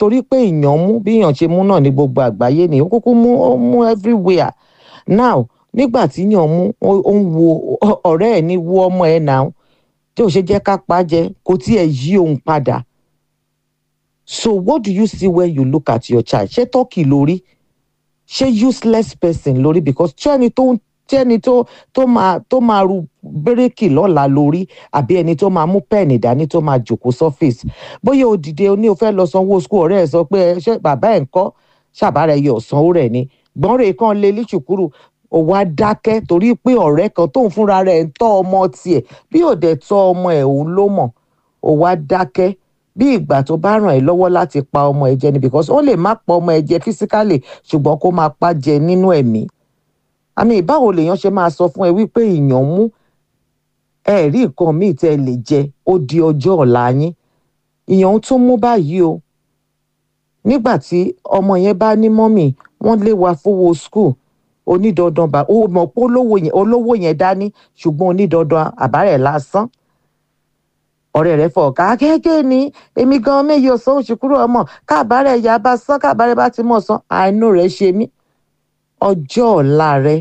torí pé èèyàn mú bí èèyàn ṣe mú náà ní gbogbo àgbáyé ni ó kúkú mú ó mú everywhere now nígbà tí èèyàn mú ó ń wo ọ̀rẹ́ ẹ̀ ní wo ọmọ ẹ̀ náà tí ò ṣe jẹ́ ká pa á jẹ kò tiẹ̀ yí òun padà so what do you see when you look at your child ṣé tọ́kì lórí ṣé useless person lórí because tí ẹni tó tí ẹni tó tó máa tó máa ru bíréèkì lọ́la lórí àbí ẹni tó máa mú pẹ́ẹ̀nì dání tó máa jòkó sọ́fíìsì bóyá o dìde o ní o fẹ́ lọ sanwó skul ọ̀rẹ́ ẹ̀ sọ pé ṣé bàbá ẹ̀ ń kọ́ ṣàbára ẹyẹ ọ̀sánwó rẹ̀ ni gbọ́nrẹ́ kan lé líṣùkúrù ó wá dákẹ́ torí pé ọ̀rẹ́ kan tóun fúnra rẹ̀ ń tọ́ ọmọ tiẹ̀ bí ò dẹ̀ tọ́ ọmọ ẹ̀ òun ló mọ̀ ó wá dákẹ́ bí ìgbà tó bá ràn ẹ́ lọ́wọ́ láti pa ọmọ ẹ̀ jẹ ni because ó lè má pa ọmọ ẹ̀ jẹ physically ṣùgbọ́n kó máa pa jẹ nínú ẹ̀mí àmì ìbáwo lèèyàn ṣe máa sọ fún ẹ wípé ìyàn mú ẹ rí nǹkan míì tẹ́ ẹ lè jẹ ó di ọjọ́ ọ̀la yín ìyàn tún mú báyìí o nígbà tí ọmọ yẹn bá ní mọ́mì wọ́n lé wa fowó school onídandan bá ó mọ̀ pé olówó yẹn dání ṣùgbọ́n onídandan àbárẹ̀ lásán ọ̀rẹ́ rẹ̀ fọ̀ ká gẹ́gẹ́ ni èmi gan méye ọ̀sán oṣù kúrò ọmọ káàbárẹ̀ ìyá bá sán káàbárẹ̀ bá ti mọ̀ sán àánú rẹ̀ ṣe mí ọjọ́ ọ̀la rẹ̀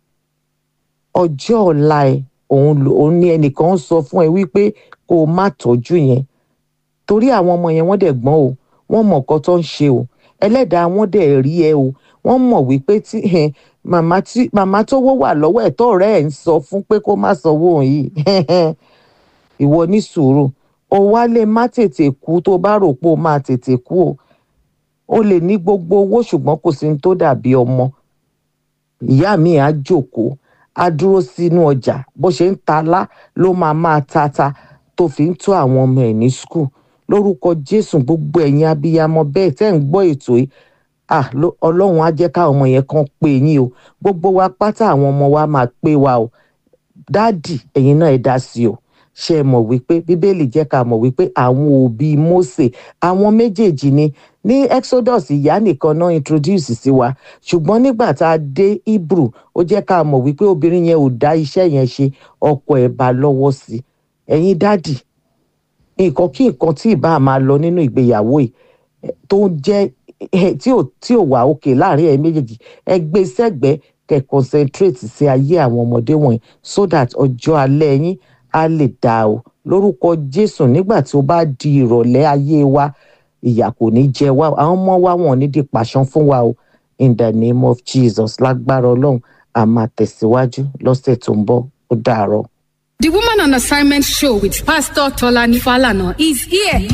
ọjọ́ ọ̀la ẹ̀ òun òun ni ẹnìkan sọ fún ẹ wípé kó o má tọ́jú yẹn torí àwọn ọmọ yẹn wọ́n dẹ̀ gbọ́n o wọ́n mọ̀ nǹkan tó ń ṣe o ẹlẹ́dàá wọn dẹ̀ rí ẹ o wọ́n mọ̀ wípé tí màmá tí màmá tó wó wà lọ́wọ́ ẹ̀ tọ́ọ̀rẹ́ ẹ̀ ń sọ fún pé kó má sanwó òun yìí ìwọ ní sùúrù o wá lè má tètè kú tó bá rò pé o máa tètè kú o o lè ní gbogbo owó ṣùgbọ́n kò sí ní tó dàbí ọmọ ìyá mi á jókòó á dúró sínú ọjà bó ṣe ń ta lá ló máa máa tata tó fi ń tó àwọn ọmọ ẹ̀ ní skul lórúkọ jésù gbogbo ẹ̀yin abiyamọ bẹ́ẹ̀ tẹ́ ń gbọ́ ètò yìí ah ọlọ́run á jẹ́ káwọn ọmọ yẹn kan pé yín o gbogbo wa pátá àwọn ọmọ wa máa pé wa o dáàdì ẹ̀yin náà ẹ dá sí o ṣe é mọ̀ wípé bíbélì jẹ́ ká mọ̀ wípé àwọn òbí Mósè àwọn méjèèjì ni ní Exodus ìyá nìkan náà introduce sí wa ṣùgbọ́n nígbà tá a dé Hebrew ó jẹ́ ká mọ̀ wípé obìnrin yẹn ò dá iṣẹ́ yẹn ṣe ọkọ ẹ̀ bá lọ́wọ́ sí ẹ̀yin dádì nǹkan kí nǹkan tí ìbá máa lọ nínú ìgbéyàwó yìí tó ń jẹ́ tí ò tí ò wà òkè láàrin ẹ̀ méjèèjì ẹ gbé sẹ́gbẹ̀ẹ́ kẹ́ concentrate sí ayé àwọn ọmọdé wọ̀nyí so that ọjọ́ alẹ́ yín á lè dá o lórúkọ Jésù nígbà tí ó bá di ìrọ̀lẹ́ ayé wa ìyà kò ní jẹ wá àwọn ọmọ wa wọn ní di pàṣán fún wa o in the name of Jesus lágbára Ọlọ́run a máa tẹ̀síwájú lọ́sẹ̀ tó ń bọ̀ ó dàárọ̀. The Woman on Assignment show with Pastor Tolani Falana is here.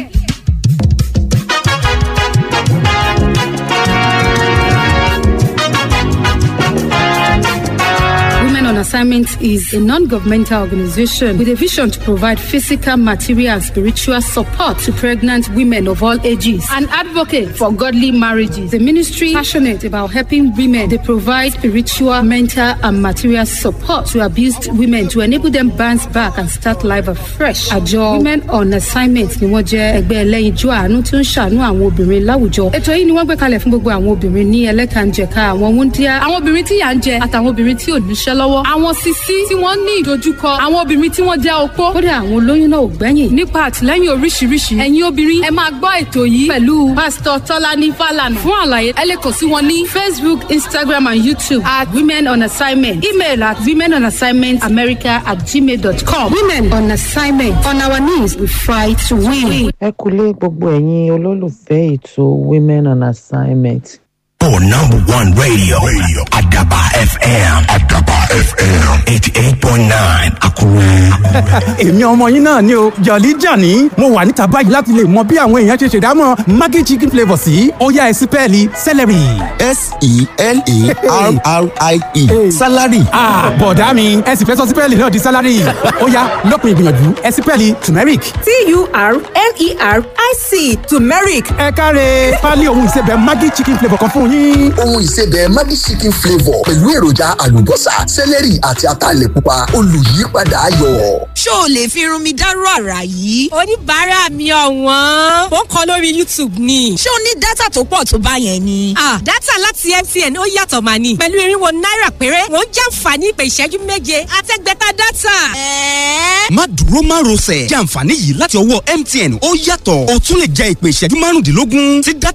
Women on Assignment is a non-governmental organization with a vision to provide physical, material, and spiritual support to pregnant women of all ages. An advocate for godly marriages. The ministry passionate about helping women. They provide spiritual, mental, and material support to abused women to enable them bounce back and start life afresh. Àjọ Women on Assignment ni wọ́n jẹ́ ẹgbẹ́ ẹlẹ́yinjú àánú tí ó ń ṣàánú àwọn obìnrin láwùjọ. Ètò yìí ni wọ́n gbé kalẹ̀ fún gbogbo àwọn obìnrin ní ẹlẹ́kànjẹ̀ka àwọn wúndíá, àwọn obìnrin tí yà ń jẹ àtàwọn obìnrin tí ò níṣẹ́ lọ́wọ́ àwọn sisi tí wọ́n ní ìdojúkọ àwọn obìnrin tí wọ́n jẹ́ opó kódà àwọn olóyún náà ò gbẹ́yìn nípa àtìlẹ́yìn oríṣiríṣi ẹ̀yin obìnrin ẹ máa gbọ́ ètò yìí pẹ̀lú pásítọ̀ tọ́lání fàlànà fún àlàyé ẹ lè kàn sí wọn ní facebook instagram and youtube at women on assignment email at women on assignment america at gmail dot com women on assignment on our knees we fight to win. ẹ kúlé gbogbo ẹ̀yin olólùfẹ́ ètò women on assignment. For number one radio, radio. Adaba FM. Adaba FM. 88.9 Akure. èmi ọmọ yín náà ni o jọ̀lí jàní mo wà níta báyìí láti lè mọ bí àwọn èèyàn ṣe ṣèdámọ̀ maggi chicken flavour sí ọ̀yá ẹ̀sìn pẹ́ẹ́lí celery. s-e-l-a-r-r-i-e salary. bọ̀dá mi ẹ sì fẹ́ sọ sípẹ́ẹ̀lì náà di salary ọ̀yá lọ́kùn ìgbìyànjú ẹ̀sìn pẹ́ẹ́lì turmeric. t-u-r-m-e-r-i-c turmeric ẹ káre pálí ohun ìsebẹ̀ maggi chicken flavour kan fún yín. ohun ìsebẹ̀ Maggi chicken flavour pẹ̀lú èròjà àlùbọ́sà sẹ́lẹ̀rì àti ataalẹ̀ pupa olùyípadà ayọ̀. ṣó o lè fi irun mi dárú àrà yìí. oníbàárà mi ọ̀wọ́n ó ń kọ lórí youtube ni. ṣé o ní dátà tó pọ̀ tó bá yẹn ni. ah dátà láti mtn ó yàtọ̀ mà ní. pẹ̀lú irinwó náírà péré wọ́n jàǹfààní ìpè ìṣẹ́jú méje àtẹ́gbẹ́ta dátà. ẹ̀ẹ́ má dúró má rọsẹ̀ jẹ́ àǹfààní yìí láti ọwọ́ MTN ó yàtọ̀ o tún lè jẹ ìpè ìṣẹ́jú márùndínlógún tí dátà